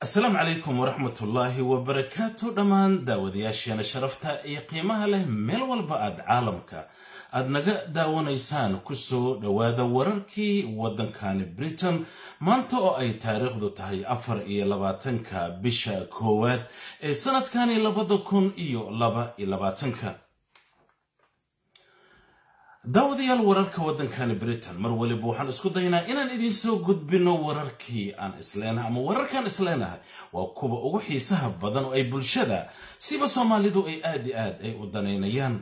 asalaamu calaykum waraxmatullaahi wabarakaatu dhammaan daawadayaasheena sharafta iyo qiimaha leh meel walba aad caalamka aad naga daawanaysaan kusoo dhowaada wararkii waddankani britain maanta oo ay taariikhdu tahay afar iyo labaatanka bisha koowaad ee sanadkani labada kun iyo laba iyo labaatanka daawadayaal wararka waddankani britain mar waliba waxaan isku daynaa inaan idinsoo gudbino wararkii aan isleenahay ama wararkaan isleenahay waa kuwa ugu xiisaha badan oo ay bulshada siba soomaalidu ay aad i aad ay u danaynayaan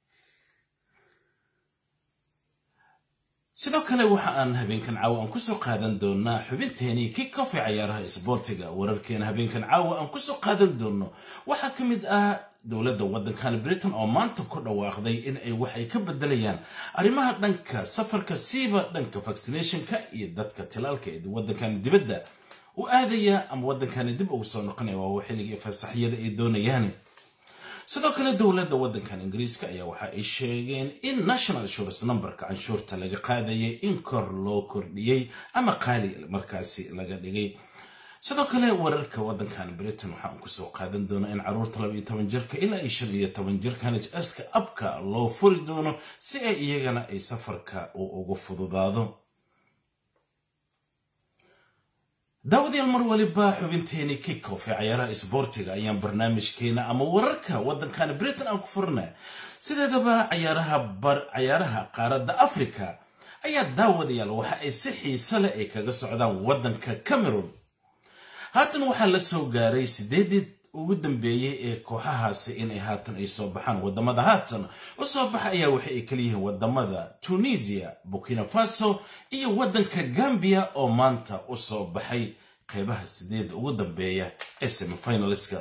sidoo kale waxa aan habeenkan caawa aan kusoo qaadan doonaa xubinteenii kickofe cayaaraha isboortiga wararkeena habeenkan caawa aan kusoo qaadan doono waxaa ka mid ah dowladda waddankani britain oo maanta ku dhawaaqday in ay wax ay ka bedelayaan arrimaha dhanka safarka siiba dhanka vaccinationka iyo dadka tilaalka ee waddankani dibadda u aadaya ama waddankani dib ugu soo noqonaya waa xilligii fasaxyada ay doonayaan sidoo kale dowladda waddankan ingiriiska ayaa waxa ay sheegeen in national insurance numberka canshuurta laga qaadayay in kor loo kordhiyey ama qaali markaasi laga dhigay sidoo kale wararka waddankan britain waxaan kusoo qaadan doonaa in caruurta laba iyo toban jirka ilaa iyo shan iyo toban jirka hs-ka abka loo furi doono si ay iyagana ay safarka uu ugu fududaado daawadayaal mar waliba xubinteeni kickof ee cayaaraha isboortiga ayaan barnaamijkeena ama wararka waddankani britain aan ku furnaa sideedaba cayaaraha qaaradda africa ayaa daawadayaal waxa ay si xiise leh ay kaga socdaan waddanka cameron haatan waxaa la soo gaaray sideedii ugu dambeeyey ee kooxahaasi inay haatan ay soo baxaan wadamada haatan u soo baxa ayaa waxa ay kala yihiin wadamada tunisia burkina faso iyo waddanka gambia oo maanta u soo baxay qeybaha sideeda ugu dambeeya ee semifinaliska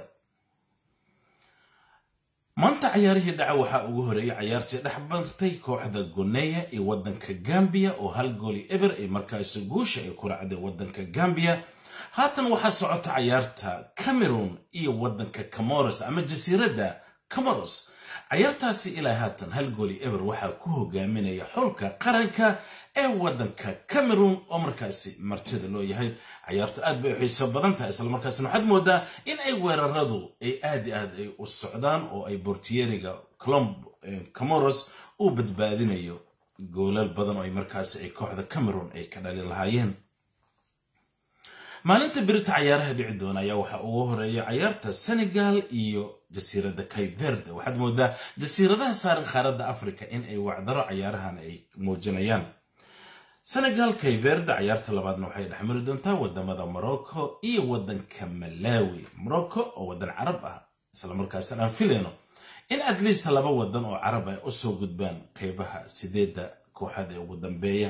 maanta cayaarihii dhaca waxaa ugu horeeyay cayaartii dhex bartay kooxda goneya iyo waddanka gambia oo hal gooli eber ay markaasi guusha ay ku raacday waddanka gambia haatan waxaa socota cayaarta cameron iyo waddanka camoros ama jasiiradda camoros cayaartaasi ilaa haatan hal gooli eber waxaa ku hogaaminaya xulka qaranka ee waddanka cameron oo markaasi martida loo yahay cayaartu aad bay u xiiso badan tahay islamarkaasna waxaad moodaa in ay weeraradu ay aad i aad ay u socdaan oo ay bortiyeriga camoros uu badbaadinayo goolal badan oo ay markaasi ay kooxda cameron ay ka dhalin lahaayeen maalinta birita cayaaraha dhici doona ayaa waxaa ugu horeeya cayaarta senegal iyo jasiiradda kayverde waxaad moodaa jasiiradaha saaran qaaradda africa in ay wacdaro cayaarahan ay muujinayaan senegal kayverde cayaarta labaadna waxay dhexmari doontaa wadamada morocco iyo waddanka malawi morocco oo waddan carab ah islamarkaasna aan filayno in at least laba waddan oo carab ay usoo gudbaan qeybaha sideedda kooxaad ee ugu dambeeya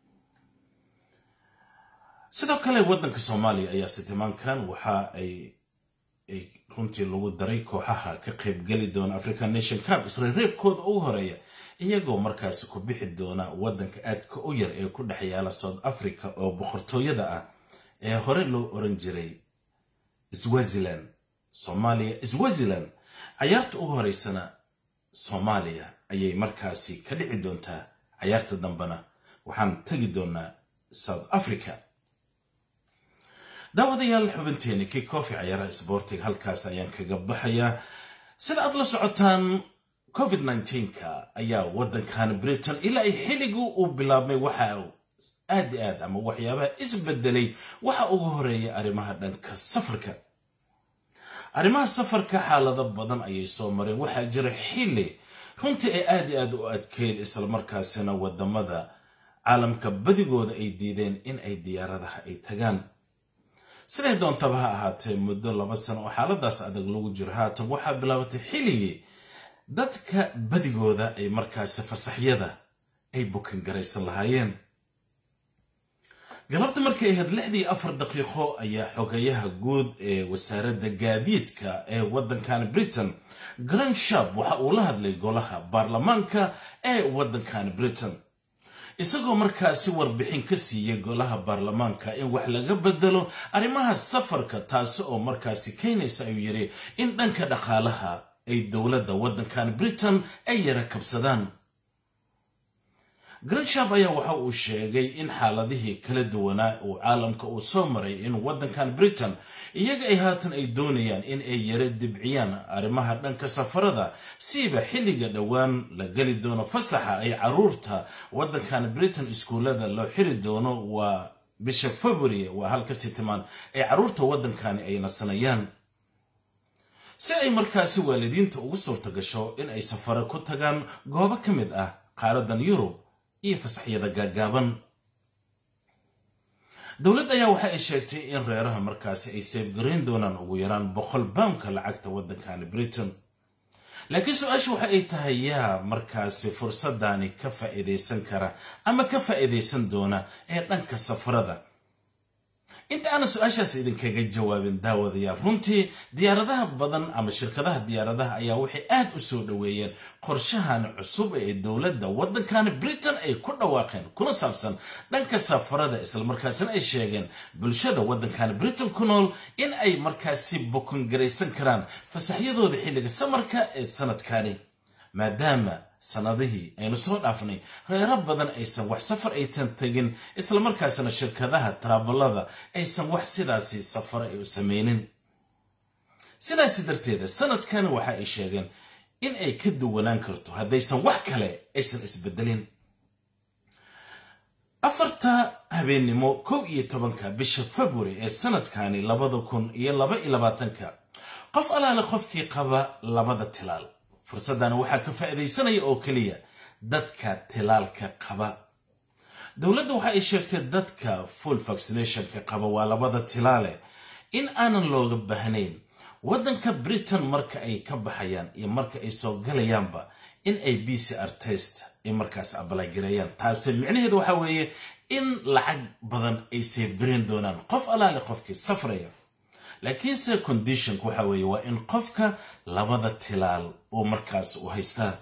sidoo kale waddanka soomaaliya ayaa sitimaankan waxa ay runtii lagu daray kooxaha ka qaybgeli doona african nation cup isreereebkooda ugu horeeya iyagoo markaasi ku bixi doona waddanka aadka u yar ee ku dhex yaala south africa oo boqortooyada ah ee hore loo oran jiray swaziland soomaaliya swaziland cayaarta ugu horeysana soomaaliya ayay markaasi ka dhici doontaa cayaarta dambena waxaan tegi doonaa south africa daawadayaal xubinteeni kickofi cayaaraha isboortiga halkaas ayaan kaga baxayaa sida aad la socotaan covid nka ayaa waddankan britain ilaa ay xilligii uu bilaabmay waxa aad i aad ama waxyaabaha isbedelay waxa ugu horeeya arrimaha dhanka safarka arrimaha safarka xaalado badan ayay soo mareen waxaa jira xilli runtii ay aad i aad u adkeyd islamarkaasina wadamada caalamka badigooda ay diideen in ay diyaaradaha ay tagaan siday doontaba ha ahaatee muddo laba sano oo xaaladaas adag lagu jiro haatan waxaa bilaabatay xilligii dadka badigooda ay markaasi fasaxyada ay bukan garaysan lahaayeen galabta markay ahayd lixdii afar daqiiqo ayaa xogayaha guud ee wasaaradda gaadiidka ee waddankan britain grand shab waxa uu la hadlay golaha baarlamaanka ee waddankan britain isagoo markaasi warbixin ka siiyey golaha baarlamaanka in wax laga bedelo arrimaha safarka taasi oo markaasi keenaysa ayuu yidhi in dhanka dhaqaalaha ay dowladda waddankan britain ay yara kabsadaan granshab ayaa waxa uu sheegay in xaaladihii kala duwanaa uu caalamka uu soo maray in waddankan britain iyaga ay haatan ay doonayaan in ay yara dibciyaan arrimaha dhanka safarada siiba xilliga dhowaan la geli doono fasaxa ay caruurta waddankan britain iskuullada loo xiri doono waa bisha february waa halka sitimaan ee caruurta waddankani ay nasanayaan si ay markaasi waalidiinta ugu suurta gasho in ay safare ku tagaan goobo ka mid ah qaaradan yurub iyo fasaxyada gaagaaban dowladda ayaa waxa ay sheegtay in reeraha markaasi ay seefgarayn doonaan ugu yaraan boqol baamka lacagta waddankani britain laakiin su-aasha waxa ay tahay yaa markaasi fursadani ka faa'iidaysan kara ama ka faa'iidaysan doona ee dhanka safarada inta aanan su-aashaas idinkaga jawaabin daawadayaal runtii diyaaradaha badan ama shirkadaha diyaaradaha ayaa waxay aad u soo dhoweeyeen qorshahan cusub ee dowladda waddankani britain ay ku dhawaaqeen kuna saabsan dhanka safarada islamarkaasina ay sheegeen bulshada waddankani britain ku nool in ay markaasi bokongaraysan karaan fasaxyadooda xilliga samarka ee sanadkani maadaama sanadihii aynu soo dhaafnay reero badan aysan wax safar aytan tegin islamarkaasina shirkadaha tarabalada aysan wax sidaasi safar ay u sameynin sidaasi darteeda sanadkani waxa ay sheegeen in ay ka duwanaan karto haddaysan wax kale aysan isbedelin afarta habeennimo kow iyo tobanka bisha february ee sanadkani labada kun iyo laba iyo labaatanka qof alaale qofkii qaba labada tilaal fursaddan waxaa ka faa'iidaysanaya oo keliya dadka tilaalka qaba dowladda waxa ay sheegtay dadka full vaccinationka qaba waa labada tilaale in aanan looga baahnayn waddanka britain marka ay ka baxayaan iyo marka ay soo galayaanba in ay b c r test ay markaas abalagareeyaan taasi micnaheedu waxa weeye in lacag badan ay seefgarayn doonaan qof alaale qofkii safraya laakiinse conditionka waxa weeye waa in qofka labada tilaal uu markaas u haystaa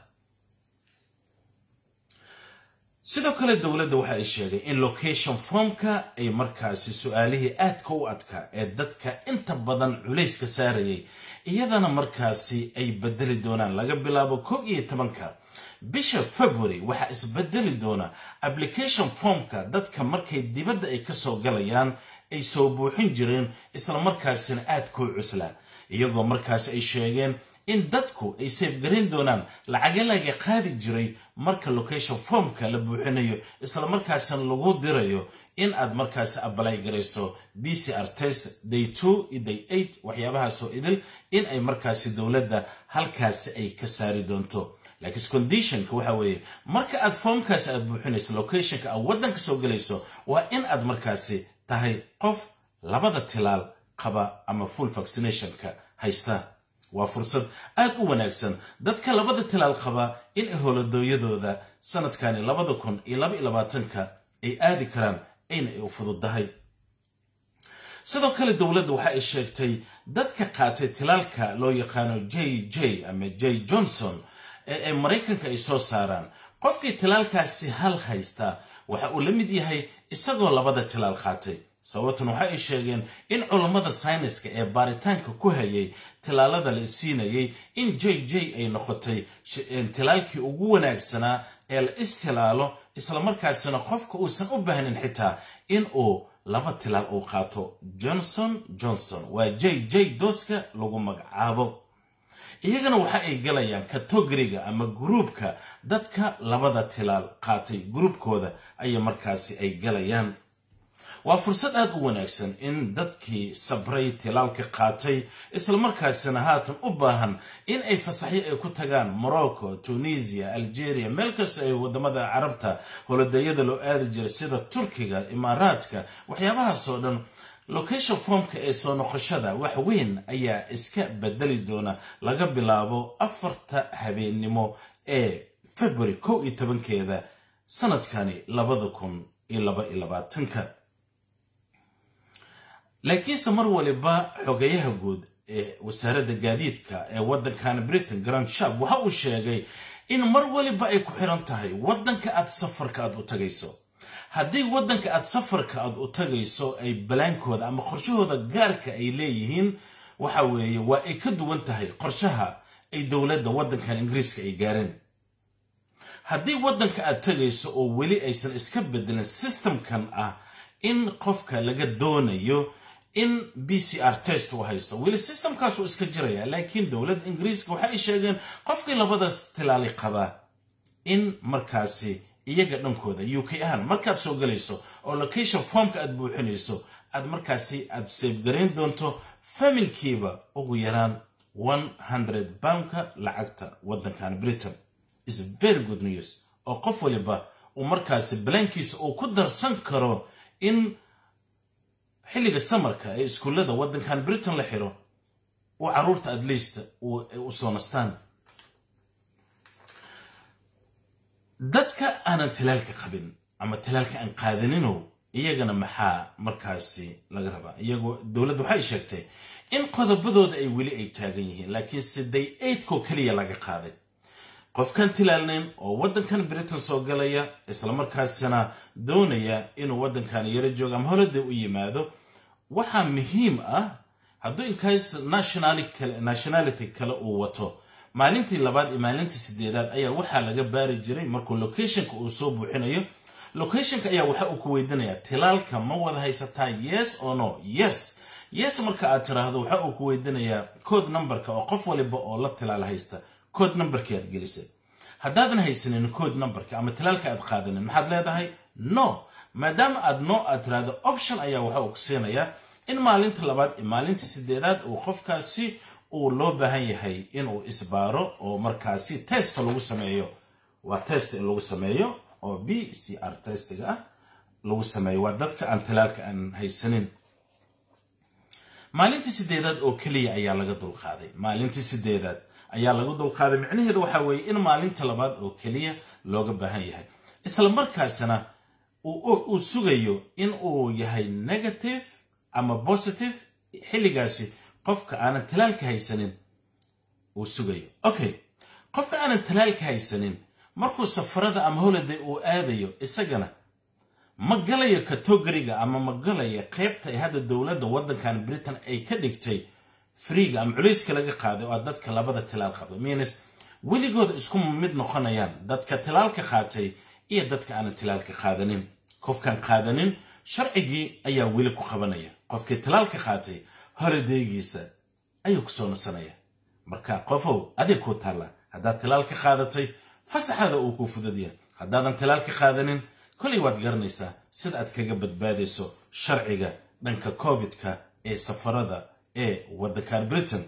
sidoo kale dowladda waxa ay sheegay in location formka ay markaasi su-aalihii aadka u adkaa ee dadka inta badan culayska saarayay iyadana markaasi ay bedeli doonaan laga bilaabo kow iyo tobanka bisha february waxaa isbedeli doona application formka dadka markay dibadda ay kasoo galayaan ay soo buuxin jireen islamarkaasina aad kuu cuslaa iyagoo markaasi ay sheegeen in dadku ay seefgarayn doonaan lacaga laga qaadi jiray marka location formka la buuxinayo islamarkaasina lagu dirayo in aad markaasi abalay garayso b c r test day two iyo day eight waxyaabahaasoo idil in ay markaasi dowladda halkaasi ay ka saari doonto laakiin conditionka waxa weeye marka aad formkaasi aad buuxinayso locationka aad waddanka soo gelayso waa in aad markaasi tahay qof labada tilaal qaba ama full vaccinationka haysta waa fursad aad u wanaagsan dadka labada tilaal qaba in howladooyadooda sanadkani labada kun iyo laba iyo labaatanka ay aadi karaan ayna ay u fududdahay sidoo kale dowladda waxa ay sheegtay dadka qaatay tilaalka loo yaqaano j j ama j johnson ee ay maraykanka ay soo saaraan qofkii tilaalkaasi hal haysta waxa uu la mid yahay isagoo labada tilaal qaatay sababtan waxa ay sheegeen in culammada sayniska ee baaritaanka ku hayay tilaalada la siinayay in j j ay noqotay tilaalkii ugu wanaagsanaa ee la istilaalo islamarkaasina qofka uusan u baahnin xitaa in uu laba tilaal uu qaato johnson johnson waa j j dooska lagu magacaabo iyagana waxa ay galayaan katogoriga ama gruubka dadka labada tilaal qaatay gruubkooda ayay markaasi ay galayaan waa fursad aad u wanaagsan in dadkii sabray tilaalka qaatay islamarkaasina haatan u baahan in ay fasaxyo ay ku tagaan morocco tunisia algeria meel kasta ay wadamada carabta holodayada loo aadi jiray sida turkiga imaaraadka waxyaabahaasoo dhan location formka ee soo noqoshada wax weyn ayaa iska bedeli doona laga bilaabo afarta habeennimo ee february kow iyo tobankeeda sanadkani labada kun iyo laba iyo labaatanka laakiinse mar waliba xogayaha guud ee wasaaradda gaadiidka ee waddankan britain grand shab waxa uu sheegay in mar waliba ay ku xiran tahay waddanka aad safarka aad u tagayso haddii waddanka aad safarka aad u tagayso ay balaankooda ama qorshahooda gaarka ay leeyihiin waxa weeye waa ay ka duwan tahay qorshaha ay dowladda waddankan ingiriiska ay gaareen haddii waddanka aad tegayso oo weli aysan iska bedelin systemkan ah in qofka laga doonayo in b c r test uu haysto weli systemkaasuu iska jiraya laakiin dowladda ingiriiska waxa ay sheegeen qofkii labadaas tilaali qabaa in markaasi iyaga dhankooda u k ahaan markaad soo galayso oo location formka aad buuxinayso aad markaasi aad safegarayn doonto familkiiba ugu yaraan one hundred poundka lacagta waddankan britain is very good news oo qof waliba uu markaasi balaankiisa uu ku darsan karo in xilliga samarka ee iskuullada waddankan britain la xiro uu caruurta at least u soo nastaan dadka aanan talaalka qabin ama talaalka aan qaadaninow iyagana maxaa markaasi laga rabaa iyagoo dowladda waxay sheegtay in qodobadooda ay weli ay taagan yihiin laakiin siday eidkoo keliya laga qaaday qofkan tilaalnayn oo waddankan britain soo galaya islamarkaasina doonaya inuu waddankan yaro joogo ama holiday u yimaado waxaa muhiim ah hadduu inkaas nationality kale uu wato maalintii labaad iyo maalintii sideedaad ayaa waxaa laga baari jiray markuu locationka uu soo buuxinayo locationka ayaa waxa uu ku weydiinayaa tilaalka ma wada haysataa yes or no yes yes marka aad tiraahdo waxa uu ku weydiinayaa code numberka oo qof waliba oo la tilaal haysta code numberkii aad gelisay haddaadan haysanin code numberka ama tilaalka aad qaadanin maxaad leedahay no maadaama aad no aad tiraahdo option ayaa waxa uu ku siinayaa in maalinta labaad iyo maalinta sideedaad uu qofkaasi uu loo baahan yahay inuu isbaaro oo markaasi test lagu sameeyo waa test in lagu sameeyo oo b c r testiga ah lagu sameeyo waa dadka aan talaalka aan haysanin maalintii sideedaad oo keliya ayaa laga dulqaaday maalintii sideedaad ayaa laga dulqaaday micnaheedu waxa weeye in maalinta labaad oo keliya looga baahan yahay isla markaasina uu sugayo in uu yahay negative ama positive xilligaasi qofka aanan talaalka haysanin uu sugayo okay qofka aanan talaalka haysanin markuu safarada ama holiday uu aadayo isagana ma galayo katogoriga ama ma galayo qaybta ay hadda dowladda waddankan britain ay ka dhigtay freega ama culayska laga qaaday oo dadka labada tilaal qabay minis weligooda isku mid noqonayaan dadka tilaalka qaatay iyo dadka aanan tilaalka qaadanin qofkan qaadanin sharcigii ayaa weli ku qabanaya qofkii tilaalka qaatay holidaygiisa ayuu kusoo nasanaya marka qofow adig kuu taalla haddaad tilaalka qaadatay fasaxaada uu kuu fududya haddaadan tilaalka qaadanin kolay waad garanaysaa sida aad kaga badbaadayso sharciga dhanka covidka ee safarada ee waddankan britain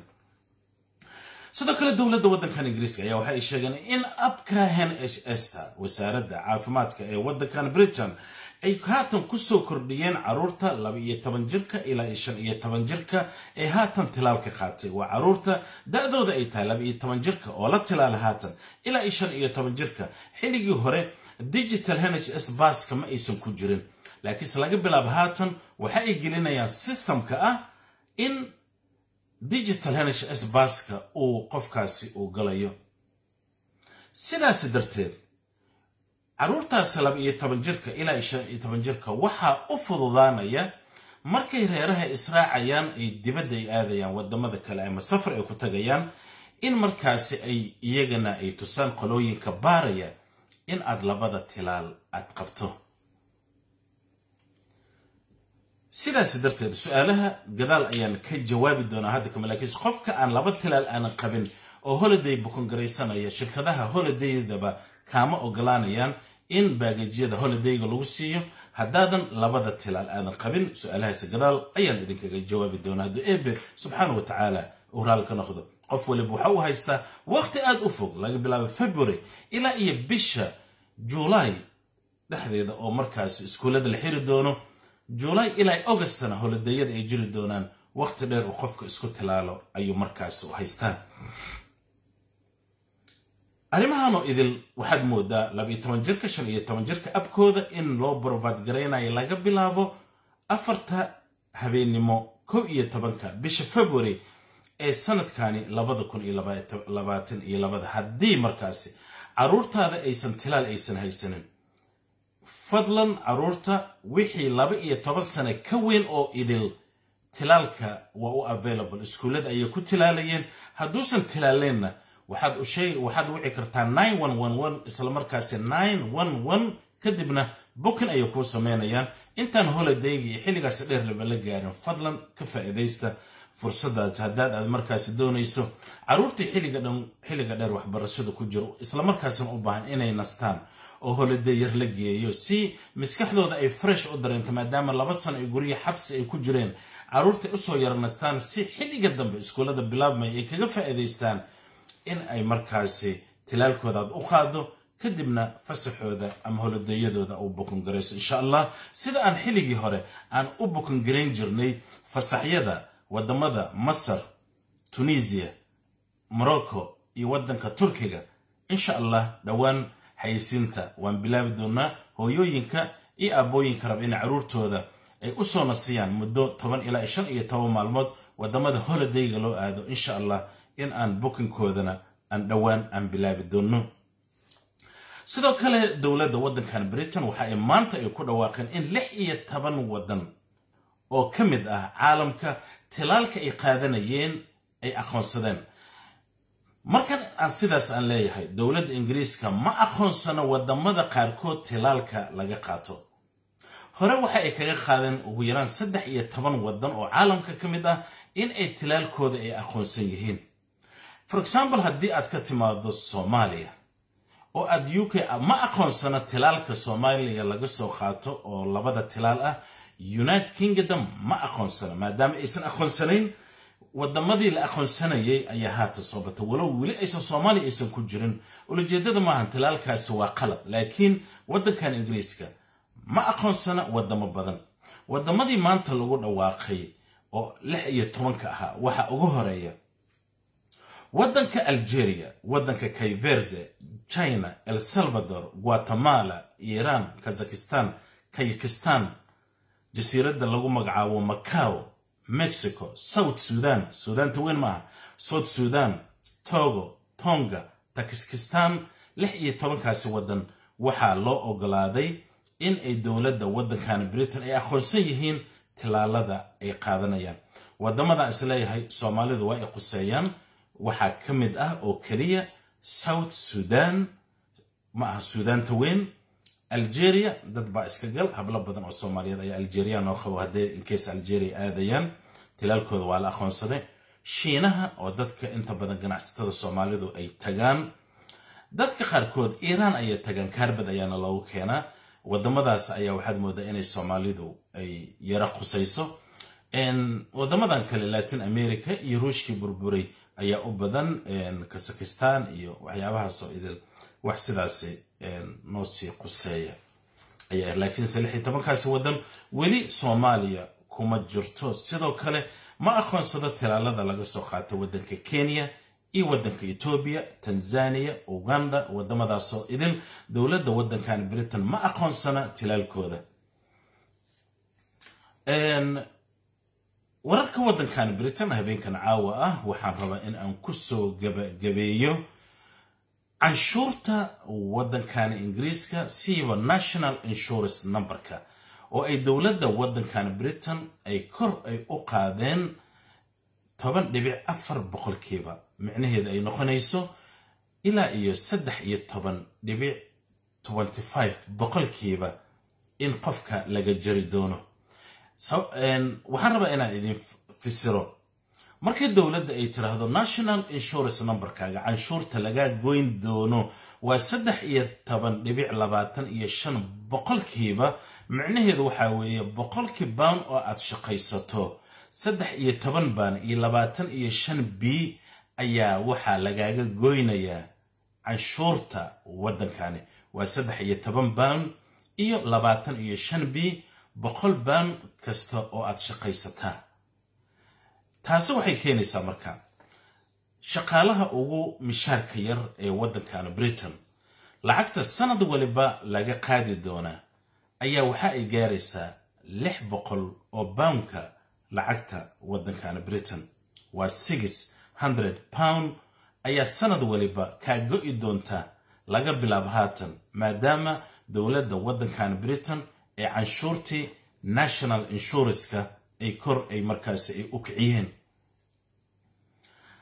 sidoo kale dowladda waddankan ingiriiska ayaa waxa ay sheegeen in abka n h sta wasaaradda caafimaadka ee waddankan britain ay haatan kusoo kordhiyeen caruurta laba iyo toban jirka ilaa iyo shan iyo toban jirka ee haatan tilaalka qaatay waa caruurta da-dooda ay tahay laba iyo toban jirka oo la tilaala haatan ilaa iyo shan iyo toban jirka xilligii hore digital n h s baska ma aysan ku jirin laakiinse laga bilaabo haatan waxa ay gelinayaan systemka ah in digital n h s baska uu qofkaasi uu galayo sidaasi darteed caruurtaas laba iyo toban jirka ilaa iyo shan iyo toban jirka waxaa u fududaanaya markay reeraha israacayaan ay dibadda ay aadayaan wadamada kale ama safar ay ku tagayaan in markaasi ay iyagana ay tusaan qolooyinka baaraya in aad labada tilaal aad qabto sidaasi darteed su-aalaha gadaal ayaan ka jawaabi doonaa hadda kama laakiinse qofka aan laba tilaal aanan qabin oo holiday bukongaraysanaya shirkadaha holidaydaba kaama ogolaanayaan in baagajyada holidayga lagu siiyo haddaadan labada tilaal aadan qabin su-aalahaasi gadaal ayaan idinkaga jawaabi doonaa hadduu eebe subxaana wa tacaala uu raal ka noqdo qof waliba waxa uu haystaa waqti aada u fog laga bilaabo february ilaa iyo bisha juulaay dhexdeeda oo markaasi iskuullada la xiri doono juulaay ilaa augustana holidayada ay jiri doonaan waqti dheer uu qofka isku tilaalo ayuu markaasi u haystaa arrimahanoo idil waxaad moodaa labaiyo toban jirka shan iyo toban jirka abkooda in loo brovaad garaynayo laga bilaabo afarta habeennimo kow iyo tobanka bisha february ee sanadkani labada kun iyo labaatan iyo labada haddii markaasi caruurtaada aysan tilaal aysan haysanin fadlan caruurta wixii laba iyo toban sane ka weyn oo idil tilaalka waa u available iskuullada ayay ku tilaalayeen hadduusan tilaaleenna waxaad wici kartaa isla markaasi kadibna bukin ayay kuu sameynayaan intaan holidayga iyo xilligaasi dheer laba la gaarin fadlan ka faa'iidaysta fursadaas haddaad aad markaasi doonayso carruurtii xilliga dheer waxbarashada ku jiro islamarkaasina u baahan inay nastaan oo holiday yar la geeyo si maskaxdooda ay fresh u dareento maadaama laba sano ay gurya xabsi ay ku jireen carruurtay usoo yara nastaan si xilliga dambe iskuullada bilaabmaya ay kaga faa'iidaystaan in ay markaasi tilaalkooda aad u qaado kadibna fasaxooda ama holidayadooda u bukungarayso insha allah sida aan xilligii hore aan u bukungarayn jirnay fasaxyada wadamada masar tunisiya morocco iyo waddanka turkiga insha allah dhowaan xayisiinta waan bilaabi doonaa hooyooyinka iyo aabbooyinka raba inay carruurtooda ay u soo nasiyaan muddo toban ilaa shan iyo toban maalmood wadamada holidayga loo aado insha allah in aan bukinkoodana aan dhowaan aan bilaabi doono sidoo kale dowladda waddankan britain waxa ay maanta ay ku dhawaaqeen in lix iyo toban waddan oo ka mid ah caalamka tilaalka ay qaadanayeen ay aqoonsadeen markan aan sidaas aan leeyahay dowladda ingiriiska ma aqoonsano wadamada qaarkood tilaalka laga qaato hore waxa ay kaga qaadeen ugu yaraan saddex iyo toban waddan oo caalamka ka mid ah in ay tilaalkooda ay aqoonsan yihiin for example haddii aad ka timaado soomaaliya oo aad u k ma aqoonsano tilaalka soomaaliya laga soo qaato oo labada tilaal ah united kingdom ma aqoonsano maadaama aysan aqoonsanayn wadamadii la aqoonsanayay ayaa haata soo batay walow weli aysan soomaaliya aysan ku jirin ulajeedada maahan tilaalkaasi waa qalad laakiin waddankan ingiriiska ma aqoonsana wadamo badan wadamadii maanta lagu dhawaaqay oo lix iyo tobanka ahaa waxa ugu horeeya waddanka algeria waddanka kayverde china el salvador guatemala iiraan kazakhistan kayakistan jasiiradda lagu magacaabo macao mexico south sudan suudaanta weyn maaha south sudan togo tonga takskistan lix iyo tobankaasi waddan waxaa loo ogolaaday in ay dowladda waddankan britain ay aqoonsan yihiin tilaalada ay qaadanayaan wadamadan isleeyahay soomaalidu waa ay quseeyaan waxaa ka mid ah oo keliya south sudan ma aha suudaanta weyn algeria dad baa iska gal hablo badan oo soomaaliyeed ayaa algeria noo qabo hadday inkeys algeria aadayaan tilaalkooda waa la aqoonsaday shiinaha oo dadka inta badan ganacsatada soomaalidu ay tagaan dadka qaarkood iiraan ayay tagaan kaarbad ayaana loogu keenaa wadamadaas ayaa waxaad moodaa inay soomaalidu ay yara qusayso wadamadan kale latin america iyo ruushkii burburay ayaa u badan kazakhistan iyo waxyaabahaasoo idil wax sidaasi noo sii quseeya ayaa laakiinse lix iyo tobankaasi waddan weli soomaaliya kuma jirto sidoo kale ma aqoonsado tilaalada laga soo qaata waddanka kenya iyo waddanka etoobiya tanzania uganda wadamadaasoo idil dowladda waddankan britain ma aqoonsana tilaalkooda wararka waddankan britain habeenkan caawa ah waxaan rabaa in aan kusoo gabagabeeyo canshuurta waddankan ingiriiska siiba national insurance numberka oo ay dowladda waddankan britain ay kor ay u qaadeen toban dhibic afar boqolkiiba micnaheeda ay noqonayso ilaa iyo saddex iyo toban dhibic tenty five boqolkiiba in qofka laga jari doono waxaan rabaa inaan idin fisiro markii dowladda ay tiraahdo national insurance numberkaaga canshuurta lagaa goyn doono waa saddex iyo toban dhibic labaatan iyo shan boqolkiiba micnaheedu waxaa weeye boqolkii baan oo aad shaqaysato saddex iyo toban baan iyo labaatan iyo shan b ayaa waxaa lagaaga goynayaa canshuurta waddankani waa saddex iyo toban baan iyo labaatan iyo shan b boqol baan kasta oo aad shaqaysataa taasi waxay keenaysaa marka shaqaalaha ugu mishaarka yar ee waddankan britain lacagta sanad waliba laga qaadi doonaa ayaa waxa ay gaaraysaa lix boqol oo boundka lacagta waddankan britain waa six hundred pound ayaa sanad waliba kaa go'i doonta laga bilaabo haatan maadaama dowladda waddankan britain ee canshuurtii national insuranceka ay kor ay markaasi ay u kiciyeen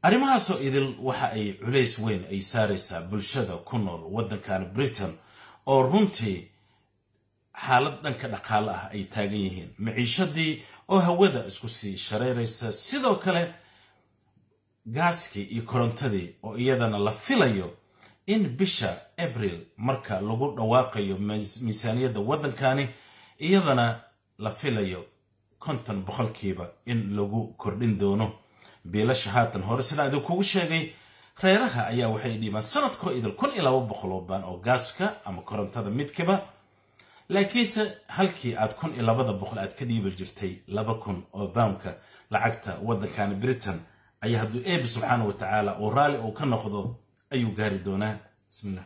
arrimahaasoo idil waxa ay culays weyn ay saaraysaa bulshada ku nool waddankan britain oo runtii xaalad dhanka dhaqaale ah ay taagan yihiin maciishadii oo hawada isku sii shareeraysa sidoo kale gaaskii iyo korontadii oo iyadana la filayo in bisha abril marka lagu dhawaaqayo miisaaniyadda waddankani iyadana la filayo konton boqolkiiba in lagu kordhin doono biilasha haatan hore sidaan idinkugu sheegay reeraha ayaa waxay dhiibaan sanadkoo idil kun iyo laba boqol oo baan oo gaaska ama korontada midkiba laakiinse halkii aad kun iyo labada boqol aad ka dhiibi jirtay laba kun oo baamka lacagta waddankani britain ayaa hadduu eebi subxaana wa tacaala uu raalli uu ka noqdo ayuu gaari doonaa bismillah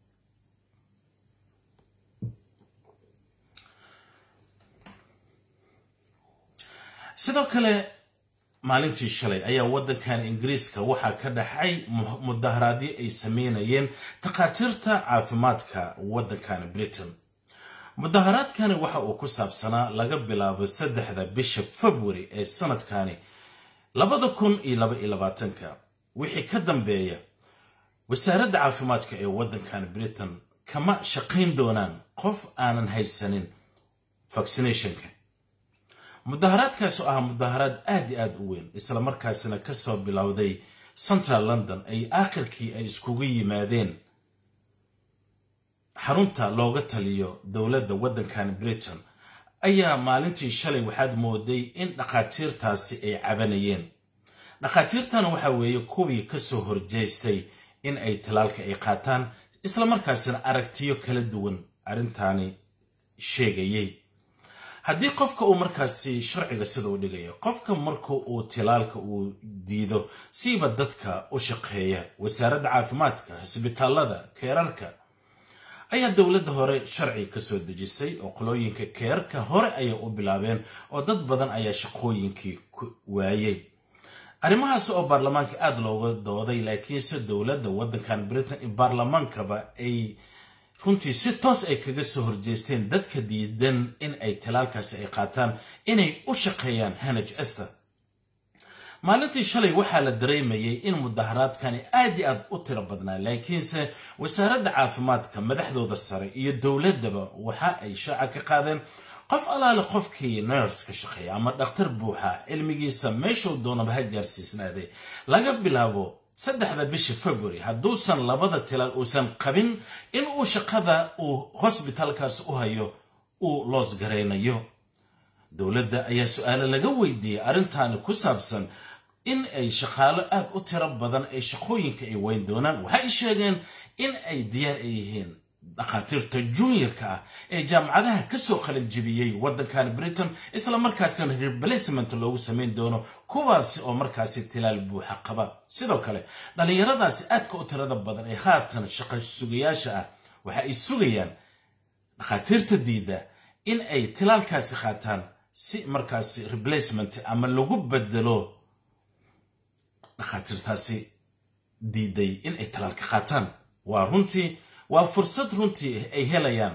sidoo kale maalintii shalay ayaa waddankan ingiriiska waxaa ka dhaxay mudaharaadyo ay sameynayeen takhaatiirta caafimaadka waddankan britain mudaharaadkani waxa uu ku saabsanaa laga bilaabo saddexda bisha february ee sanadkani labada kun iyo laba iyo labaatanka wixii ka dambeeya wasaaradda caafimaadka ee waddankan britain kama shaqayn doonaan qof aanan haysanin vaccinationka mudaharaadkaas oo ah mudaharaad aad iyo aad u weyn isla markaasina kasoo bilowday central london ay aakhirkii ay iskugu yimaadeen xarunta looga taliyo dowladda waddankan britain ayaa maalintii shalay waxaad mooday in dhakhaatiirtaasi ay cabanayeen dhakhaatiirtana waxa weeye kuwii kasoo horjeestay in ay talaalka ay qaataan isla markaasina aragtiyo kala duwan arrintaani sheegayay haddii qofka uu markaasi sharciga sida u dhigayo qofka marka uu tilaalka uu diido siiba dadka u shaqeeya wasaaradda caafimaadka cisbitaalada keerarka ayaa dowladda hore sharci ka soo dejisay oo qolooyinka keerarka hore ayay u bilaabeen oo dad badan ayaa shaqooyinkii waayey arrimahaas oo baarlamaanka aada looga dooday laakiinse dowladda waddankan britain iyo baarlamaankaba ay runtii si toos ay kaga soo horjeesteen dadka diidan in ay talaalkaasi ay qaataan inay u shaqeeyaan hanaj ester maalintii shalay waxaa la dareemayay in mudaharaadkani aad iyo aad u tiro badnaa laakiinse wasaaradda caafimaadka madaxdooda sare iyo dowladdaba waxa ay shaaca ka qaadeen qof allaale qofkii ners ka shaqeeya ama dhakhtar buuxa cilmigiisa meeshuu doonaba ha gaarsiisnaaday laga bilaabo saddexda bisha february hadduusan labada tilaal uusan qabin in uu shaqada uu hosbitaalkaas u hayo uu loos garaynayo dowladda ayaa su-aalo laga weydiiyey arrintaani ku saabsan in ay shaqaalo aad u tiro badan ay shaqooyinka ay weyn doonaan waxay sheegeen in ay diyaar ay yihiin dhakhaatiirta juniorka ah ee jaamacadaha kasoo qalanjibiyey waddankan britain isla markaasina replacement loogu samayn doono kuwaasi oo markaasi tilaal buuxa qaba sidoo kale dhallinyaradaasi aadka u tirada badan ee haatan shaqo sugayaasha ah waxa ay sugayaan dhakhaatiirta diida in ay tilaalkaasi qaataan si markaasi replacement ama lagu bedelo dhakhaatiirtaasi diiday in ay tilaalka qaataan waa runtii waa fursad runtii ay helayaan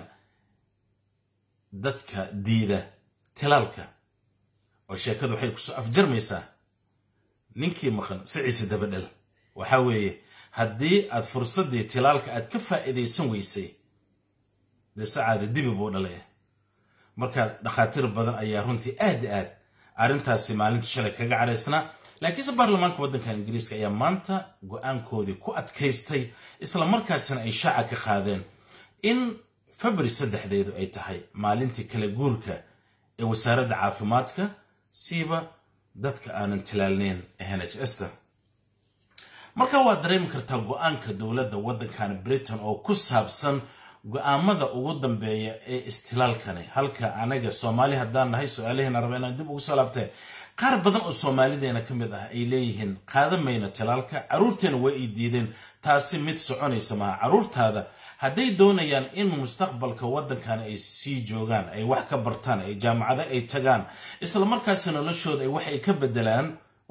dadka diida tilaalka oo sheekadu waxay kusoo afjarmaysaa ninkii maqan siciise dabadhel waxa weeye haddii aad fursaddii tilaalka aad ka faa'iidaysan weysay dee sacaada dibi buu dhalay markaa dhakhaatiir badan ayaa runtii aad i aad arrintaasi maalinta shalay kaga caraysnaa laakiinse baarlamaanka waddankan ingiriiska ayaa maanta go-aankoodii ku adkaystay isla markaasina ay shaaca ka qaadeen in february saddexdeedu ay tahay maalintii kala guurka ee wasaaradda caafimaadka siiba dadka aanan tilaalneyn ee nhs ta marka waad dareemi kartaa go-aanka dowladda waddankan britain oo ku saabsan go-aamada ugu dambeeya ee istilaalkani halka anaga soomaali haddaan nahay su-aalaheena raba inaan dib ugu soo laabtee qaar badan oo soomaalideena ka mid ah ay leeyihiin qaadan mayna tilaalka carruurteena way ay diideen taasi mid soconaysa maha carruurtaada hadday doonayaan in mustaqbalka waddankan ay sii joogaan ay wax ka bartaan ay jaamacado ay tagaan isla markaasi noloshooda ay wax ay ka bedelaan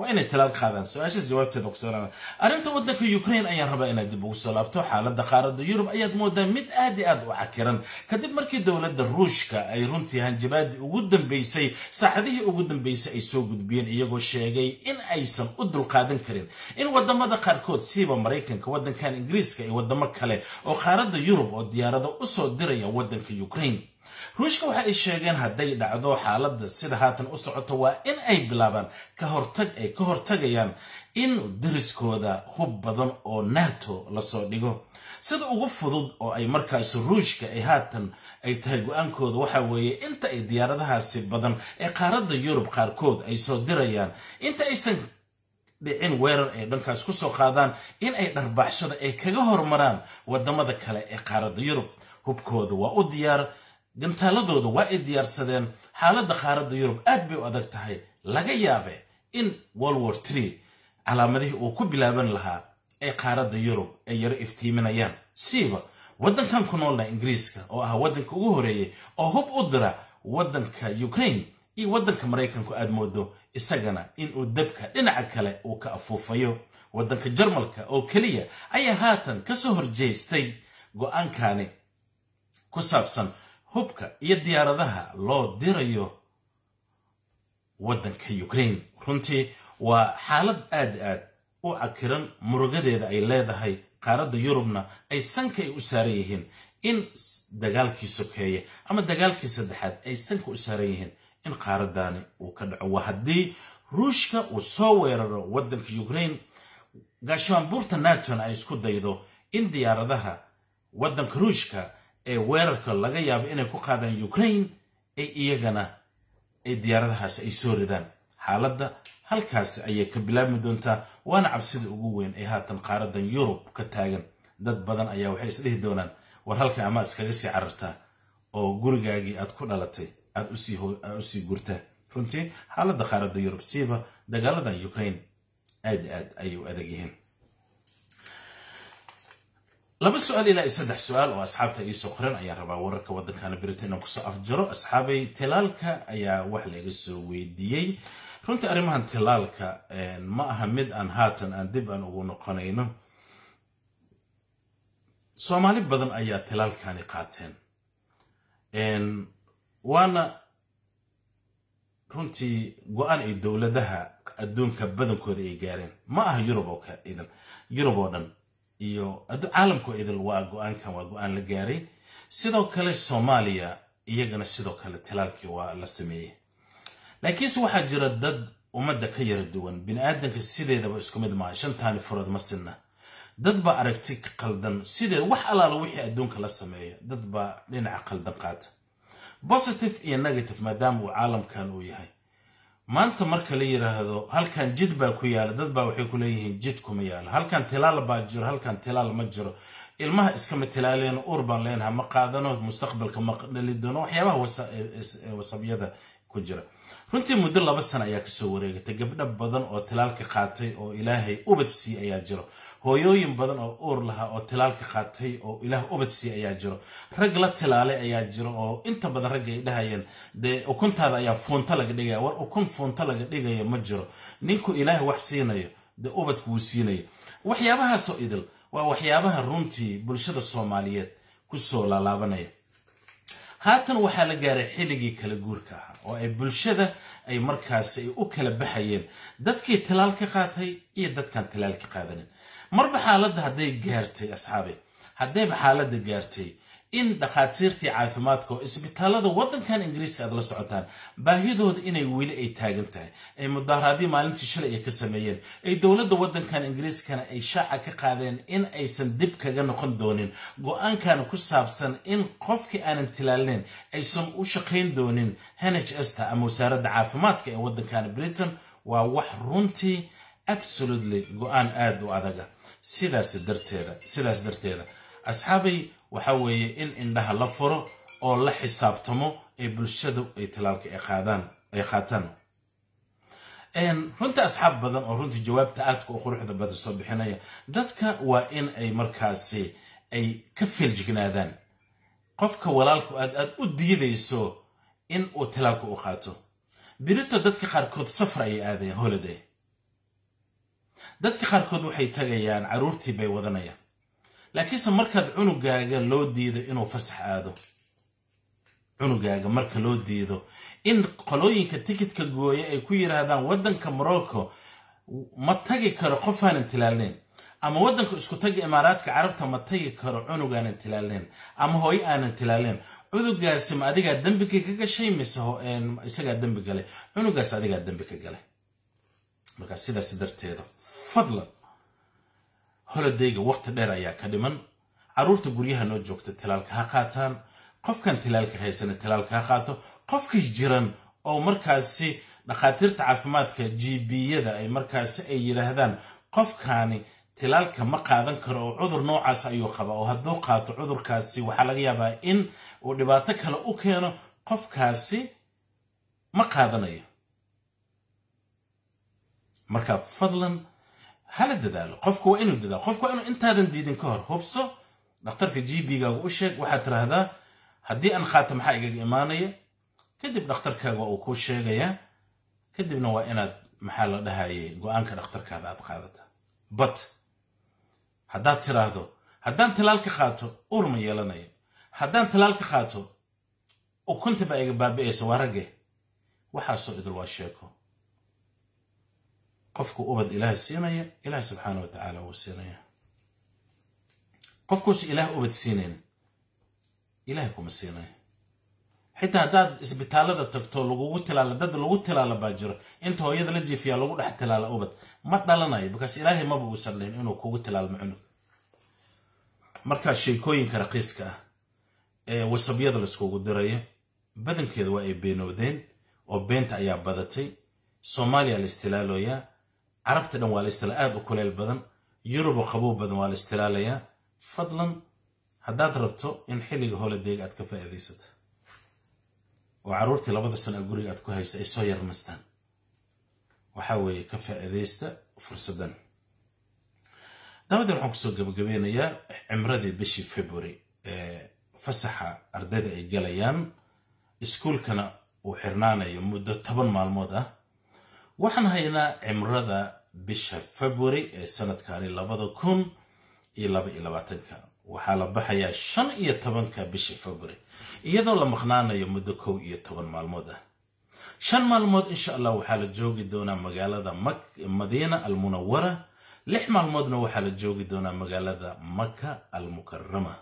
waa inay talaal qaadaan su-aashaas jawaabteeda ku soo arrinta waddanka ukraine ayaan rabaa inaad dib ugu soo laabto xaaladda qaaradda yurub ayaad moodaa mid aad i aad u cakiran kadib markii dowladda ruushka ay runtii hanjabaadii ugu dambeysay saacadihii ugu dambeysay ay soo gudbiyeen iyagoo sheegay in aysan u dulqaadan karin in wadamada qaarkood siiba maraykanka waddankan ingiriiska iyo wadamo kale oo qaaradda yurub oo diyaarado usoo diraya waddanka ukraine ruushka waxa ay sheegeen hadday dhacdo xaaladda sida haatan u socoto waa in ay bilaabaan ka hortag ay ka hortagayaan in dariskooda hub badan oo nato lasoo dhigo sida ugu fudud oo ay markaas ruushka ay haatan ay tahay go-aankooda waxa weeye inta ay diyaaradahaasi badan ee qaaradda yurub qaarkood ay soo dirayaan inta aysan dhicin weerar ay dhankaas ku soo qaadaan in ay dharbaaxshada ay kaga hormaraan wadamada kale ee qaaradda yurub hubkooda waa u diyaar gantaaladooda waa ay diyaarsadeen xaaladda qaaradda yurub aad bay u adag tahay laga yaabe in world war tree calaamadihii uu ku bilaaban lahaa ee qaaradda yurub ay yaro iftiiminayaan siiba waddankan ku noolna ingiriiska oo ah waddanka ugu horeeyey oo hub u dira waddanka ukraine iyo waddanka maraykanku aad moodo isagana inuu dabka dhinaca kale uu ka afuufayo waddanka jarmalka oo keliya ayaa haatan ka soo horjeestay go-aankani ku saabsan hubka iyo diyaaradaha loo dirayo waddanka ukraine runtii waa xaalad aad aad u cakiran murugadeeda ay leedahay qaaradda yurubna ay sanka ay u saaran yihiin in dagaalkii sokeeye ama dagaalkii saddexaad ay sanka u saaran yihiin in qaaraddaani uu ka dhaco waa haddii ruushka uu soo weeraro waddanka ukraine gaashaanbuurta natona ay isku daydo in diyaaradaha waddanka ruushka ee weerarka laga yaabo inay ku qaadaan ukraine ay iyagana ay diyaaradahaas ay soo ridaan xaaladda halkaasi ayay ka bilaabmi doontaa waana cabsida ugu weyn ee haatan qaaradan yurub ka taagan dad badan ayaa waxay isdhihi doonaan war halka ama iskaga sii carartaa oo gurigaagii aad ku dhalatay aad usii gurtaa runtii xaaladda qaaradda yurub siiba dagaaladan ukraine aad aad ayay u adag yihiin laba su-aal ilaa iyo saddex su-aal oo asxaabta iisoo qoran ayaan rabaa wararka waddankana britain inaan kusoo afjaro asxaabay tilaalka ayaa wax laga soo weydiiyey runtii arrimahan tilaalka ma aha mid aan haatan aan dib aan ugu noqonayno soomaali badan ayaa tilaalkani qaateen waana runtii go-aan ay dowladaha adduunka badankooda ay gaareen ma aha yurub oo ka idan yurub oo dhan iyo caalamkoo idil waa go-aankan waa go-aan la gaaray sidoo kale soomaaliya iyagana sidoo kale tilaalkii waa la sameeyey laakiinse waxaa jira dad ummadda ka yara duwan bini aadanka sideedaba isku mid maaha shantaani furood ma sinna dad baa aragti qaldan sideed wax allaala wixii adduunka la sameeyo dad baa dhinaca qaldan qaata positive iyo negative maadaama uu caalamkan uu yahay maanta marka la yiraahdo halkan jid baa ku yaala dad baa waxay ku leeyihiin jid kuma yaala halkan tilaal baa jiro halkan tilaal ma jiro ilmaha iskama tilaaleen uur baan leenaha ma qaadano mustaqbalka ma dhali doono waxyaabaha wasabyada ku jira runtii muddo laba sana ayaa kasoo wareegatay gabdho badan oo tilaalka qaatay oo ilaahay ubad sii ayaa jiro hooyooyin badan oo uur lahaa oo tilaalka qaatay oo ilaah ubad sii ayaa jiro rag la tilaalay ayaa jiro oo inta badan ragga ay dhahayeen dee ukuntaada ayaa fuunta laga dhigaya war ukun fuunta laga dhigaya ma jiro ninku ilaahay wax siinayo dee ubadka wuu siinayo waxyaabahaasoo idil waa waxyaabaha runtii bulshada soomaaliyeed kusoo laalaabanaya haatan waxaa la gaaray xilligii kala guurka ahaa oo ay bulshada ay markaasi ay u kala baxayeen dadkii tilaal ka qaatay iyo dadkaan tilaal ka qaadanin marba xaaladda hadday gaartay asxaabe haddayba xaaladda gaartay in dhakhaatiirtii caafimaadka oo isbitaalada waddankan ingiriiska aad la socotaan baahidooda inay weli ay taagan tahay ay mudaaharaadii maalintii shalay ay ka sameeyeen ay dowladda waddankan ingiriiskana ay shaaca ka qaadeen in aysan dib kaga noqon doonin go-aankan ku saabsan in qofkii aanan tilaalneyn aysan u shaqayn doonin nhsta ama wasaaradda caafimaadka ee waddankan britain waa wax runtii absolutely go-aan aada u adaga sidaas darteeda sidaas darteeda asxaabay waxa weeye in indhaha la furo oo la xisaabtamo ee bulshadu ay tilaalka ay qaadaan ay qaataan runta asxaab badan oo runtii jawaabta aadka u quruxda badan soo bixinaya dadka waa in ay markaasi ay ka feeljignaadaan qofka walaalku aad aad u diidayso in uu tilaalka u qaato birito dadka qaarkood safar ayay aadayaan holiday dadka qaarkood waxay tagayaan carruurtii bay wadanayaan laakiinse markaad cunugaaga loo diido inuu fasax aado cunugaaga marka loo diido in qolooyinka tikidka gooya ay ku yidhaahdaan waddanka morocco ma tagi karo qof aanan tilaalneyn ama waddanka isku taga imaaraadka carabta ma tagi karo cunug aanan tilaalneyn ama hooyo aanan tilaalneyn cunugaasi ma adigaa dembiga ka gashay mise isagaa dembi galay cunugaas adigaa dembi ka galay markaa sidaas darteeda fadlan holodayga waqti dheer ayaa ka dhiman carruurta guryaha noo joogta tilaalka ha qaataan qofkan tilaalka haysana tilaalka ha qaato qofkii jiran oo markaasi dhakhaatiirta caafimaadka gbiyada ay markaasi ay yidhaahdaan qofkaani tilaalka ma qaadan karo oo cudur noocaas ayuu qabaa oo hadduu qaato cudurkaasi waxaa laga yaabaa in uu dhibaato kale u keeno qofkaasi ma qaadanayo marka fadlan hala dadaalo qofka waa inuu dadaalo qofka waa inuu intaadan diidin ka hor hubso dhakhtarka gbgaaga u sheeg waxaad tiraahdaa haddii aan qaato maxaa igaga imaanaya kadib dhakhtarkaaga uu kuu sheegayaa kadibna waa inaad maxaa la dhahayay go-aanka dhakhtarkaada aad qaadata but haddaad tiraahdo haddaan talaalka qaato uur ma yeelanayo haddaan talaalka qaato ukunta baa iga baabi'aysa waa ragge waxaasoo idil waa sheeko qofku ubad ilaahay siinaya ilaahay subxaana wa tacaala wuu siinaya qofkuusu ilaah ubad siinayn ilaahay kuma siinaya xitaa haddaad isbitaallada tagto lagugu tilaala dad lagu tilaala baa jiro inta hooyada la jiifiyaa lagu dhex tilaala ubad ma dhalanayo bikaas ilaahay maba uusan dhihin inuu kugu tilaalmo cunug markaa sheekooyinka raqiiska ah ee wasabyada laiskugu dirayo badankeeda waa ay beenowdeen oo beenta ayaa badatay soomaaliya la istilaaloyaa carabta dhan waa la istila aad u kuleel badan yurubo qabow badan waa la istilaalayaa fadlan haddaad rabto in xilliga holadeega aad ka faa'iidaysata oo carruurtii labada sana guriga aad ku haysa ay soo yarmastaan waxaa weeye ka faa'iidaysta fursaddan daawadan waxaan kusoo gabagabeynayaa cimradii bishii february ee fasaxa ardayda ay galayaan iskuulkana uu xirnaanayo muddo toban maalmood ah waxaan haynaa cimrada bisha february ee sanadkani labada kun iyo laba iyo labaatanka waxaa la baxayaa shan iyo tobanka bisha february iyadoo la maqnaanayo muddo kow iyo toban maalmood ah shan maalmood insha allah waxaa la joogi doonaa magaalada madiina almunawara lix maalmoodna waxaa la joogi doonaa magaalada maka almukarama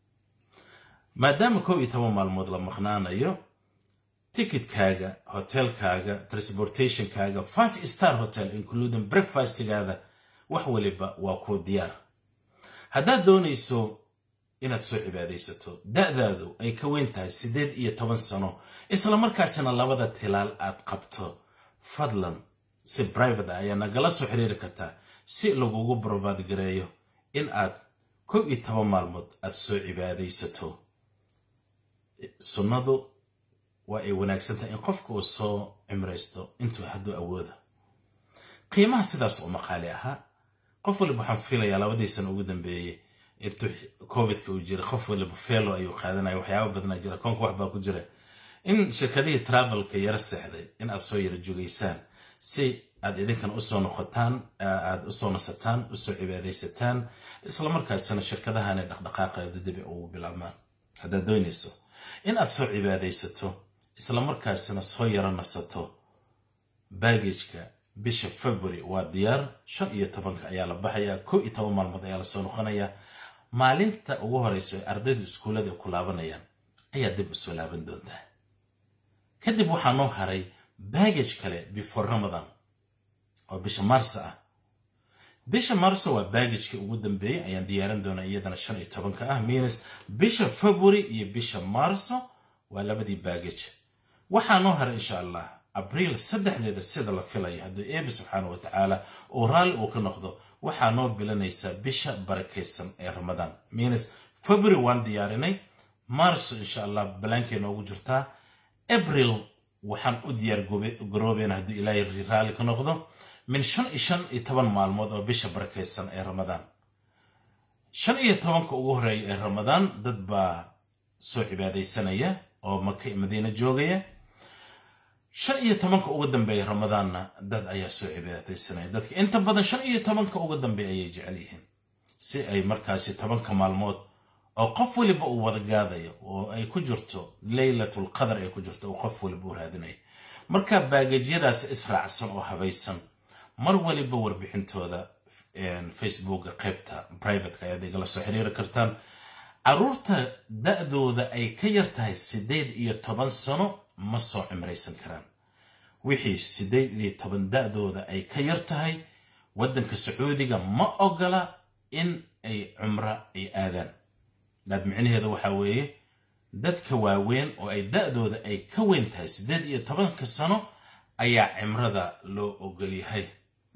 maadaama kow iyo toban maalmood la maqnaanayo tikitkaaga hotelkaaga transportationkaaga five star hotel including breakfastgaada wax waliba waa kuu diyaar haddaad doonayso inaad soo cibaadaysato da'daadu ay ka weyn tahay siddeed iyo toban sano isla markaasina labada tilaal aad qabto fadlan si brivate ah ayaa nagala soo xiriiri kartaa si lagugu brovaad gareeyo in aad kow iyo toban maalmood aad soo cibaadaysato sunnadu waa ay wanaagsan tahay in qofka uu soo cimraysto intuu hadduu awooda qiimaha sidaas oo maqaali ahaa qof waliba waxaan filayaa labadii sana ugu dambeeyey intuu covidka uu jira qof waliba felo ayuu qaadanaya waxyaaba badnaa jira koonka wax baa ku jira in shirkadihii travelka yara seexday in aad soo yara jogaysaan si aad idinkan usoo noqotaan aad usoo nasataan usoo cibaadaysataan isla markaasina shirkadahani dhaqdhaqaaqeedu dibi ugu bilaabmaan haddaad doonayso in aad soo cibaadaysato isla markaasina soo yaro nasato baagajka bisha february waa diyaar shan iyo tobanka ayaa la baxayaa kow iyo toban maalmood ayaa lasoo noqonayaa maalinta ugu horeyso ee ardaydu iskuullada ku laabanayaan ayaa dib usoo laaban doontaa kadib waxaa noo haray baagaj kale before ramadan oo bisha maarso ah bisha maarso waa baagajkii ugu dambeeyey ayaan diyaaran doonaa iyadana shan iyo tobanka ah miinus bisha february iyo bisha maarso waa labadii baagaj waxaa noo haray insha allah abriil saddexdeeda sida la filaya hadduu eebi subxaana wa tacaala uu raalli uu ka noqdo waxaa noo bilanaysaa bisha barakaysan ee ramadaan miinus february waan diyaarinay maarso insha allah balaankay noogu jirtaa abril waxaan u diyaar garoobeena hadduu ilaahay raalli ka noqdo min shan iyo shan iyo toban maalmood oo bisha barakaysan ee ramadaan shan iyo tobanka ugu horeeya ee ramadaan dad baa soo cibaadaysanaya oo maka madiina joogaya shan iyo tobanka ugu dambeeya ramadaanna dad ayaa soo cibaadaysanaya dadka inta badan shan iyo tobanka ugu dambeeya ayay jecel yihiin si ay markaasi tobanka maalmood oo qof waliba uu wada gaadayo oo ay ku jirto leylatul qadar ay ku jirto oo qof waliba u raadinayo marka baagajyadaas israacsan oo habaysan mar waliba warbixintooda facebooka qaybta privateka ayaad igala soo xiriiri kartaan caruurta da-dooda ay ka yar tahay siddeed iyo toban sano ma soo cimraysan karaan wixii siddeed iyo toban da-dooda ay ka yar tahay waddanka sacuudiga ma ogola in ay cumro ay aadaan daad micnaheeda waxaa weeye dadka waaweyn oo ay da-dooda ay ka weyn tahay siddeed iyo tobanka sano ayaa cimrada loo ogolyahay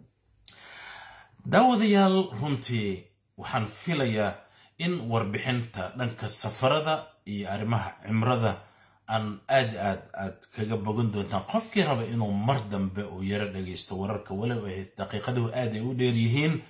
daawadayaal runtii waxaan filayaa in warbixinta dhanka safarada iyo arrimaha cimrada aan aad aad aad kaga bogan doontaan qofkii raba inuu mar dambe uu yaro dhagaysto wararka walow ay daqiiqaduhu aad ay u dheer yihiin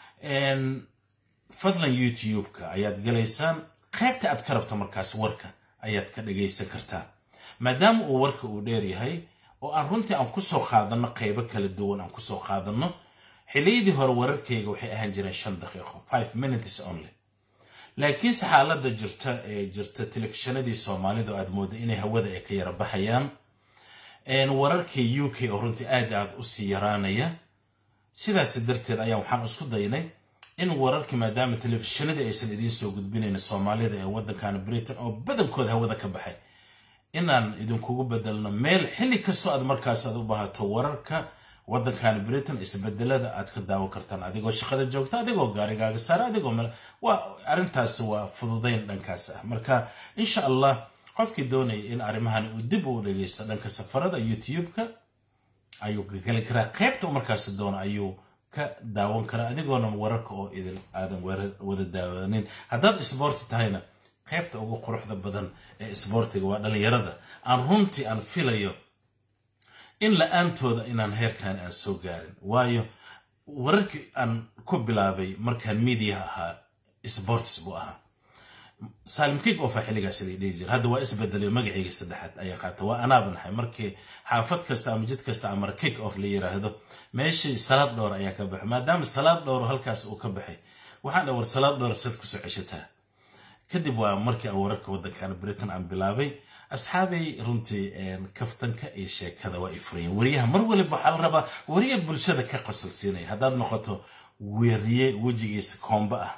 fadlan youtube-ka ayaad galaysaan qaybta aad ka rabta markaas warka ayaad ka dhagaysan kartaa maadaama uu warka uu dheer yahay oo aan runtii aan kusoo qaadanno qaybo kala duwan aan kusoo qaadanno xiliyadii hore wararkayga waxay ahaan jireen shan daqiiqo five minutes only laakiinse xaaladda jirta ee jirta telefishinadii soomaalida oo aad moodda inay hawada ay ka yara baxayaan wararka u k oo runtii aad aad usii yaraanaya sidaas darteed ayaan waxaan isku daynay in wararkii maadaama telefishinadii aysan idiin soo gudbinayn soomaalida ee waddankan britain oo badankooda hawada ka baxay inaan idinkugu bedelno meel xilli kastoo aad markaas aad u baahato wararka waddankan britain isbedelada aad ka daawan kartaan adigoo shaqada joogta adigoo gaarigaaga saara adigoo meel waa arrintaas waa fududayn dhankaas ah marka insha allah qofkii doonaya in arrimahan uu dib u dhegeysto dhanka safarada youtube-ka ayuu geli karaa qaybta markaas doono ayuu ka daawan karaa adigoona wararka oo idin aadan wada daawanin haddaad isboorti tahayna qaybta ugu quruxda badan ee isboortiga waa dhallinyarada aan runtii aan filayo in la-aantooda inaan heerkan aan soo gaarin waayo wararkii aan ku bilaabay markaan miidiyaha ahaa sports buu ahaa saalim kig ofa xilligaas idii dhihi jira hadda waa isbedelayo magacayga saddexaad ayaa qaata waa anaaba nahay markii xaafad kasta ama jid kasta amar kig off la yiraahdo meeshii salaad dhowr ayaa ka baxay maadaama salaad dhowr halkaas uu ka baxay waxaan dhawar salaad dhowr sad kusoo ceshataa kadib waa markii aan wararka waddankan britain aan bilaabay asxaabay runtii kaftanka iyo sheekada waa ay furayeen wariyaha mar waliba waxaa la rabaa wariye bulshada ka qosolsiinaya haddaad noqoto weriye wejigiisa koomba ah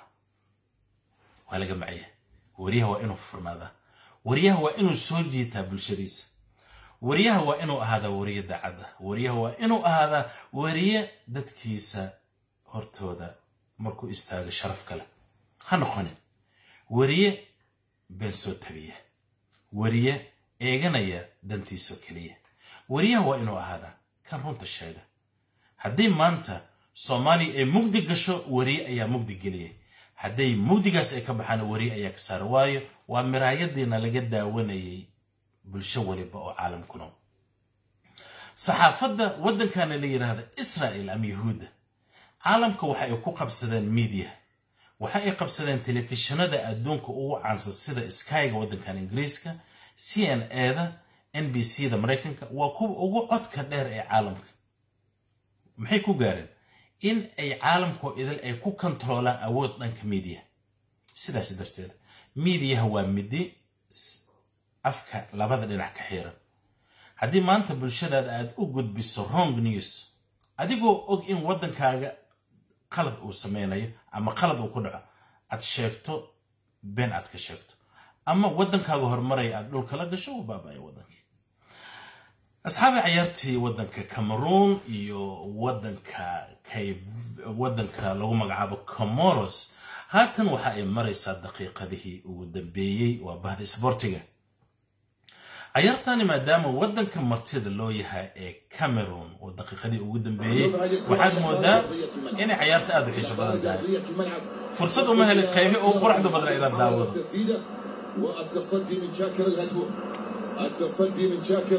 waa laga macaya wariyaha waa inuu furnaadaa wariyaha waa inuu soo jiitaa bulshadiisa wariyaha waa inuu ahaadaa wariye daacadda wariyaha waa inuu ahaadaa wariye dadkiisa hortooda markuu istaago sharaf kale ha noqonin wariye been soo tabiya wariye eeganaya dantiisoo keliya wariyaha waa inuu ahaadaa kan runta sheega haddii maanta soomaaliya ay mugdi gasho wariye ayaa mugdi geliyay hadday mugdigaas ay ka baxaan wariye ayaa ka saara waayo waa miraayadiina laga daawanayay bulsho waliba oo caalam ku nool saxaafadda waddankana la yidhaahda israa'il ama yahuudda caalamka waxa ay ku qabsadeen miidiya waxa ay qabsadeen telefishinada adduunka ugu caansan sida skyga waddankan ingiriiska c n a da n b c da maraykanka waa kuwa ugu codka dheer ee caalamka maxay ku gaareen in ay caalamkoo idil ay ku kontaroolaan awood dhanka miidiya sidaas darteed miidiyaha waa midi afka labada dhinac ka xiran haddii maanta bulshadaada aad u gudbiso wrong news adigoo og in waddankaaga qalad uu sameynayo ama qalad uu ku dhaco aad sheegto been aad ka sheegto ama waddankaaga horumaraya aad dhulka la gasho uu baabaya waddankii asxaabi cayaartii waddanka cameroon iyo waddanka waddanka lagu magacaabo comoros haatan waxa ay maraysaa daqiiqadihii ugu dambeeyey waa bahda isboortiga cayaartani maadaama waddanka martida loo yahay ee cameroon oo daqiiqadii ugu dambeeyey waxaad moodaa inay cayaarta aad u xiiso badan tahay fursad uma helin qaybi ugu quruxda badan inaad daawado والتصدي من شاكر الهدهور التصدي من شاكر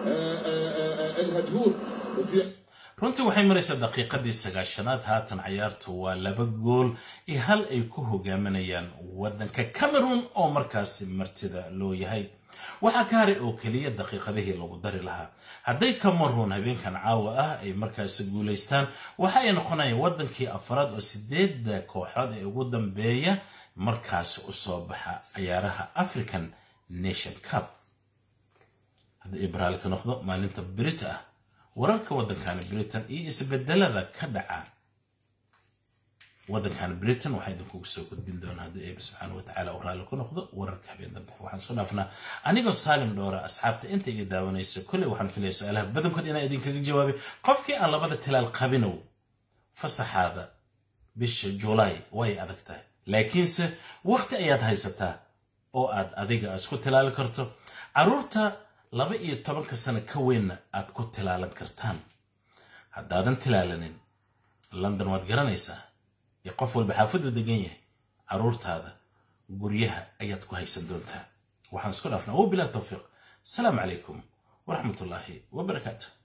الهدهور وفي runtii waxay maraysaa daqiiqadii sagaashanaad haatan cayaartu waa laba gool iyo hal ay ku hogaaminayaan waddanka cameroon oo markaasi martida loo yahay waxaa ka haray oo keliya daqiiqadihii lagu dari lahaa hadday cameroon habeenkan caawa ah ay markaasi guulaystaan waxa ay noqonayaan waddankii afraad oo sideedda kooxood ee ugu dambeeya markaasi u soo baxa ciyaaraha african nation cup haddii ibraal ka noqdo maalinta brit ah wararka waddankani britain iyo isbedelada ka dhaca waddankan britain waxaa idinkugu soo gudbin doonaa haddii eeba subxaana watacaala uu raalli ku noqdo wararka habeen dambe waxaan soo dhaafnaa anigoo saalim dhowra asxaabta inta iga daawanayso kolley waxaan filaya su-aalaha badankood inaan idinkaga jawaabay qofkii aan labada tilaal qabinow fasaxaada bisha julaay way adag tahay laakiinse waqti ayaad haysataa oo aad adiga isku tilaali karto carruurta laba iyo tobanka sano ka weynna aad ku tilaalan kartaan haddaadan tilaalanin london waad garanaysaa iyo qof walba xaafadu degan yahay carruurtaada guryaha ayaad ku haysan doontaa waxaan isku dhaafnaa wabilaa tawfiiq asalaamu calaykum waraxmatullaahi wabarakaatu